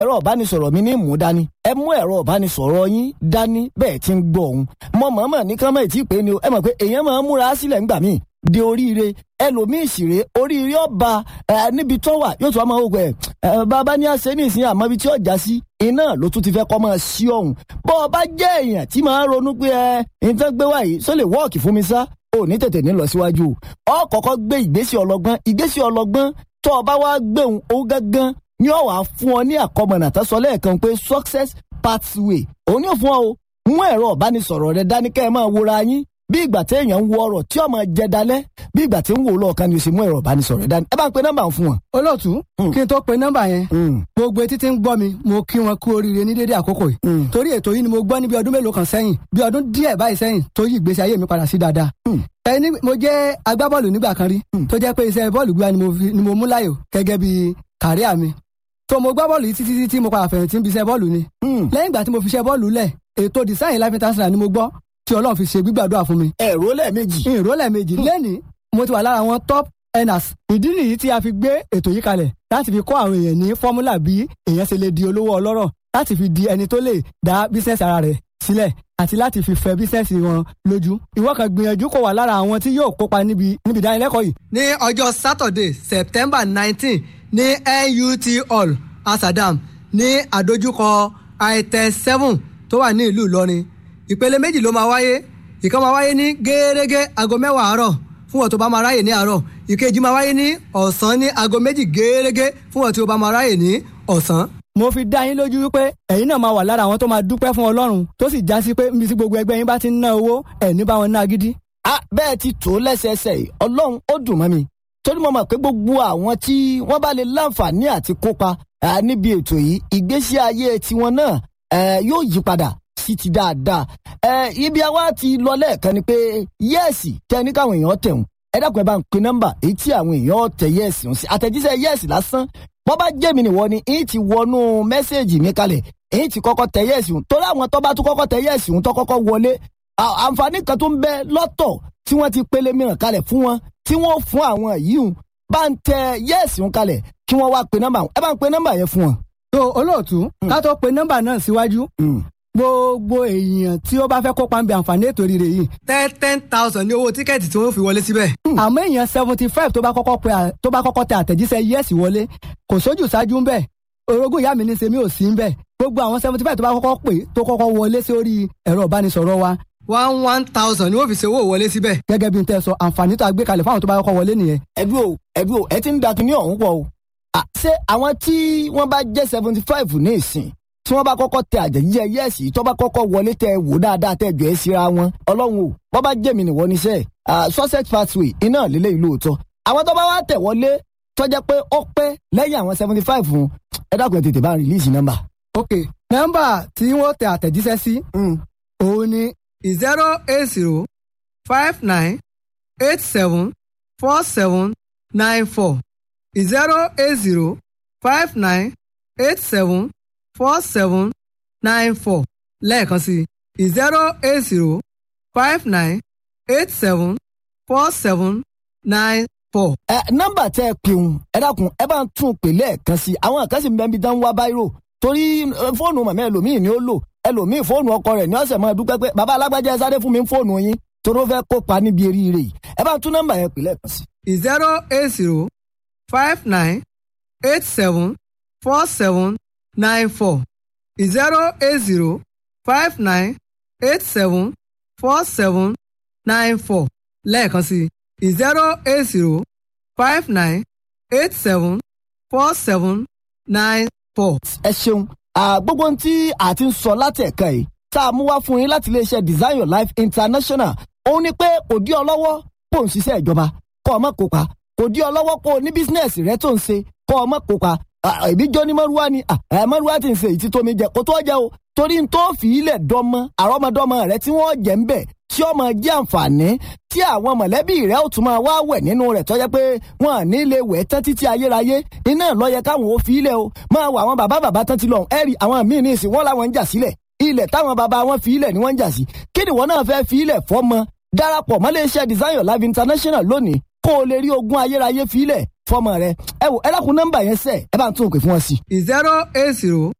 ẹ̀rọ ìbánisọ̀rọ̀ mi ní mú dání ẹ mú ẹ̀rọ ìbánisọ̀rọ̀ yín dání bẹ́ẹ̀ ti ń gbọ́ òun mọ mọ̀ọ́mọ̀ ní kán mọ̀ tí ì pé ni o ẹ mọ̀ pé èèyàn máa ń múra sílẹ̀ ńgbà míì de oríire ẹlòmíì ṣìrè oríire ọba ẹ níbi tó wà yóò tún wá máa wò pé ẹ bàbá ní àṣẹ ní ìsìn àmọ́ ibi tí ọjà sí iná ló tún ti fẹ́ kọ́ máa sí ọ̀hún bọ́ ọ bá jẹ́ èèyàn tí máa ń ronú pé ẹ nǹkan gbé wáyé só lè wọ́ọ̀kì fún mi sá ò ní tètè ní lọ síwájú ọ kọ́kọ́ gbé ìgbésẹ̀ ọlọ́gbọ́n ìgbésẹ̀ ọlọ́gbọ́n tó o bá wá gbéhùn ó gángan ní ó wá fún ọ ní àkọmọ̀nà tó sọ lẹ́ẹ̀kan pé success pathway òun yóò fún ọ o mú ẹ̀rọ ìbánisọ̀rọ̀ rẹ dání kẹ́ ẹ máa wòra yín bí ìgbà tí èèyàn ń wo ọ̀rọ̀ tí ọmọ jẹ dalẹ̀ bí ìgbà tí ń wò lọ́ọ̀kan ni o sì mú ẹ̀rọ ìbánisọ̀rọ̀ rẹ dání ẹ bá ń pe nọ́mbà fún wọn. olóòtú kí n tó pe nọ́mbà yẹn gbogbo etí tí ń gbọ́ mi mo kí wọn kú oríire ní dédé àkókò yìí torí ètò yìí ni mo gbọ́ ní bí ọdún mélòó kan sẹ́yìn bí ọdún díẹ̀ báyìí sẹ́yìn tó yí ìgbésí ayé mi padà sí dáadáa ẹni mo jẹ́ agbábọ́ọ̀lù nígbà kan rí tó jẹ́ pé iṣẹ́ bọ́ọ̀lù gbígbá ni mo mú láyò gẹ́gẹ́ bí kàríà mi tó mo gbá bọ́ọ̀lù yìí títí títí mo padà fẹ̀yìntì ń bí iṣẹ́ bọ́ọ̀lù ni lẹ́yìn ìgbà tí mo fi iṣẹ́ bọ́ọ̀lù lẹ̀ ètò design life international ni mo gbọ́ tí ọlọ́run fi ṣe gbígbàdúrà fún mi. ẹ̀rọ lẹ́ẹ̀mejì. ìró lẹ́ẹ̀mejì lẹ́ni mo ti wà lára àwọn top earners. ìdí nìyí tí a fi gbé ètò yìí kalẹ̀ láti fi kọ́ àwọn èèyàn ní fọ́múlà bí èèyàn ṣe lè di olówó ọlọ́rọ̀ láti fi di ẹni tó lè dá bísẹ̀sì ara rẹ̀ sílẹ̀ àti láti fi fẹ́ bísẹ̀sì wọn lójú. ìwọ kan gbìyànjú kó wà lára àwọn tí yóò kópa níbi níbi ìdánilẹ́kọ̀ọ́ yìí. ní ọjọ́ Saturday September nineteen ní NUT Hall Asadam ní àdójúkọ itel seven tó wà ní ìlú Ìlọrin ìpele méjì ló máa wáyé ìkan máa wáyé ní gẹ́gẹ́ aago mẹ́wàá àárọ̀ fún wọn tó bá máa ráyè ní àárọ̀ ìkejì máa wáyé ní ọ̀sán ní aago méjì gẹ́gẹ́ fún wọn tó bá máa ráyè ní ọ̀sán. mo fi dá yín lójú wípé ẹ̀yin náà máa wà lára àwọn tó máa dúpẹ́ fún Ọlọ́run tó sì já sí pé níbi tí gbogbo ẹgbẹ́ yín bá ti ń ná owó ẹ̀ ní bá wọn ná gidi. a bẹ́ẹ̀ ti tó lẹ́sẹẹsẹ yìí Ọlọ́run ó dùn mọ́ mi torí mo mọ̀ pé gbogbo àwọn tí wọ́n bá lè láǹfààní àti kópa níbi ètò yìí ìgbésí ayé tiwọn náà yóò yí padà sí ti dáadáa. ẹ ibi àwa ti lọ lẹ́ẹ̀kan ni pé yẹ́ẹ̀sì tẹ ní káwọn èèyàn tẹ̀hún ẹ dákun ẹ bá ń pe nọ́mbà èyí tí àwọn èèyàn tẹ yẹ́ẹ̀sì ń sí àtẹ̀jíṣẹ́ yẹ́ẹ̀sì lásán bọ́ bá jẹ́ mi nìwọ ni èyí ti wọnú mẹ́sẹ̀gì mi kalẹ̀ èyí ti kọ́kọ́ tẹ yẹ́ẹ̀sì ń torí àwọn tó bá tún kọ́kọ́ tẹ yẹ́ẹ̀sì ń tó kọ́kọ́ wọlé àǹfààní kan tó ń bẹ lọ́tọ̀ tí wọ́n ti pele mìíràn kalẹ̀ fún wọn tí wọ́n fún àwọn yìí ń bá ń tẹ yẹ́ẹ̀sì ń kalẹ̀ kí wọ́n wá pe nọ́mbà ẹ bá ń pe nọ́mbà yẹn fún wọn. tó olóòtú ká tó pe nọ́mbà náà síwájú gbogbo èèyàn tí ó bá fẹ́ kópa ń bẹ àǹfààní ètò rírẹ yìí. ten ten thousand ní owó tíkẹ́ẹ̀tì tí wọ́n fi wọlé síbẹ̀. àmọ́ èèyàn seventy five tó bá kọ́kọ́ pe tó bá kọ́kọ́ tẹ àtẹ̀jíṣẹ́ yẹ́sì wọlé kò sójú ṣáájú ń bẹ̀ orogún ìyá mi ní sèmi ò sí ń bẹ̀ gbogbo àwọn seventy five tó bá kọ́kọ́ pè tó kọ́kọ́ wọlé sórí ẹ̀rọ ìbánisọ̀rọ̀ wa. one one thousand ni wọ́n fi ṣe owó wọlé síbẹ̀. gẹ́gẹ́ bí n tẹ́ sọ àǹfààní tó a gbé kalẹ̀ fáwọn tó bá kọ́kọ́ wọlé nìyẹn. ẹbí o ẹbí o ẹ ti ń da kinní ọ̀hún pọ̀ o. ṣé àwọn tí wọ́n bá jẹ́ seventy five ní ìsìn tí wọ́n bá kọ́kọ́ tẹ àjẹjíjẹ yẹ́ẹ̀sì tó bá kọ́kọ́ wọlé tẹ wò dáadáa tẹ jọ ẹ́ síra wọn ọlọ́run o wọ́n bá jẹ́ mi nìwọ níṣẹ́ success pathway iná lílẹ̀ ìlú òótọ́ àwọn tó bá wá tẹ̀ wọlé tó jẹ́ pé ó pẹ́ lẹ́yìn àwọn seventy five fún ẹ dákun ẹ tètè bá rìlíìsì nọ́mbà. ok nọ́mbà tí wọ́n tẹ àtẹ̀jíṣẹ́ sí òun ni zero eight zero five nine eight seven four seven nine four zero eight zero five nine eight seven four seven nine four lẹ́ẹ̀kan sí i zero eight zero five nine eight seven four seven nine four. ẹ nọ́mbà tẹ ẹ pèun ẹ dákun ẹ bá ń tún pè lẹ́ẹ̀kan sí i àwọn kan sì ń bẹ ibi tán wá báírò torí fóònù màmá ẹlòmíì ni ó lò ẹlòmíì fóònù ọkọ rẹ̀ ní ọ̀sẹ̀ máa dúpẹ́ pé bàbá alágbájá ẹ sáré fún mi fóònù yín torí ó fẹ́ kópa níbi eríire yìí ẹ bá ń tún nọ́mbà yẹn pè lẹ́ẹ̀kan sí i. zero eight zero five nine eight seven four seven nine four zero eight zero five nine eight seven four seven nine four lẹ́ẹ̀kan sí i zero eight zero five nine eight seven four seven nine four. ẹ ṣeun gbogbo ohun tí a ti ń sọ láti ẹ̀ka yìí tá a mú wá fún yín láti iléeṣẹ́ design your life international òun ni pé kò dí ọ lọ́wọ́ kó o ń ṣiṣẹ́ ìjọba kó o má kópa kò dí ọ lọ́wọ́ kó o ní bísínẹ́sì rẹ tó ń ṣe kó o má kópa èmi jọ ní mọ́rúwá ni mọ́rúwá ti ń ṣe èyí tó mi jẹ kó tó jẹ o torí n tó fi ilẹ̀ dọ́mọ àrọ́mọdọ́mọ rẹ tí wọ́n jẹ́ ń bẹ̀ tí ó máa jẹ́ àǹfààní tí àwọn mọ̀lẹ́bí rẹ̀ ó tún máa wá wẹ̀ nínú rẹ̀ tọ́jẹ́ pé wọ́n à ní lè wẹ̀ tán títí ayérayé iná ló yẹ káwọn ò fi ilẹ̀ o máa wọ àwọn bàbá bàbá tán ti lọ ẹ̀rí àwọn míì ní ìsìn wọ́n làwọn ń jà sílẹ̀ ilẹ̀ táwọn bàbá wọn fi ilẹ̀ ni wọ́n ń jà sí kí ni wọ́n náà fẹ́ fi ilẹ̀ fọ́mọ darapọ̀ mọ́ iléeṣẹ́ design your life international lónìí kó o lè rí ogún ayérayé fi ilẹ̀ fọmọ rẹ ẹ wò ẹ dákun nọ́mbà yẹn sẹ ẹ bá ń tún òkè fún wọn sí. zero eight zero